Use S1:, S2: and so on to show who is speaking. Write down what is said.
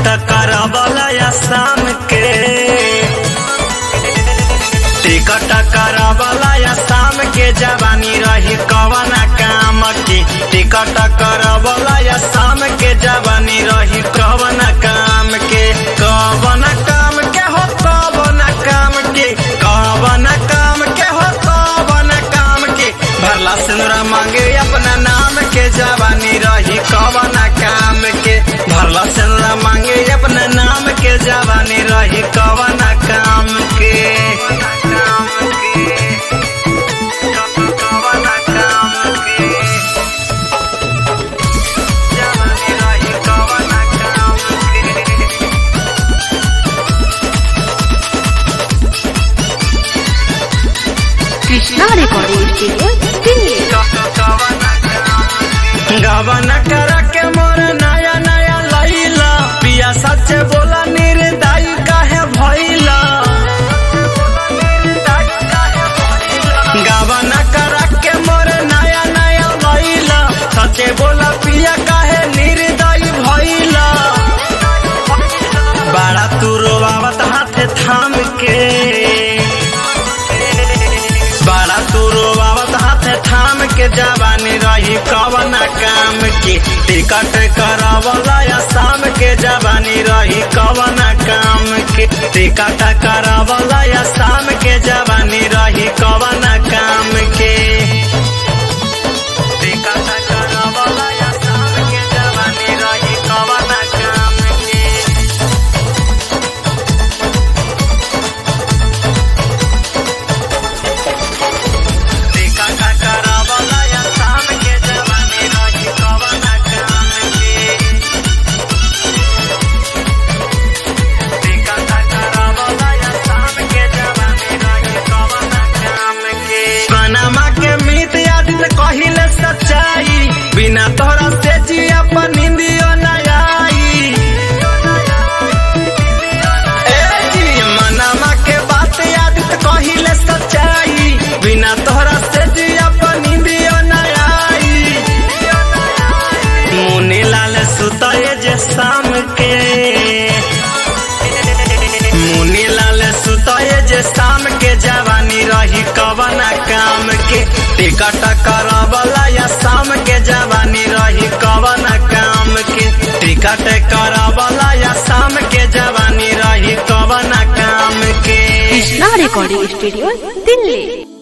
S1: ticket करबला या शाम के टिकट करबला या शाम के जवानी रही कवना काम की टिकट करबला या शाम के जवानी रही कवना काम के कवना काम के हो कवना काम के कवना काम के हो कवना काम के भरला सिंदूरा मांगे अपना नाम के जवानी रही कवना काम के भरला सिंदूरा मांगे अपना नाम के जवानी रही कवना काम के कवना काम के जवानी रही कवना काम के
S2: कृष्णा रिकॉर्डिंग स्टूडियो दिल्ली
S1: गवन कर के मोर नया नया लैला पिया सच बोला निर्दय काहे भइला गवन कर के मोर नया नया लैला सच बोला पिया काहे निर्दय भइला बड़ा तू रोवावत हाथे थाम के बड़ा तू रोवावत हाथे थाम के जवानी रही कवना काम की टिकट करावला या शाम के जवानी रही कवना काम की टिकट करावला या शाम के जवानी रही कवना काम के टिकट करावला या शाम के जवानी रही कवना काम के टिकट करावला या शाम के जवानी रही कवना काम के टिकट करावला या शाम के जवानी रही कवना काम के पनामा के मीत यादित कहिले सच्चाई बिना तोरा से जिया पर निंदियो न आई ए जी मनामा के बात यादित कहिले सच्चाई बिना तोहरा से जिया पर निंदियो न आई मुनी लाल सुतए जे शाम के मुनी लाल सुतए जे शाम के जवानी रही कवना काम के टिकट करबला या शाम के जवानी रही कवना काम के टिकट करबला या शाम के जवानी रही कवना काम के
S2: कृष्णा रिकॉर्डिंग स्टूडियो दिल्ली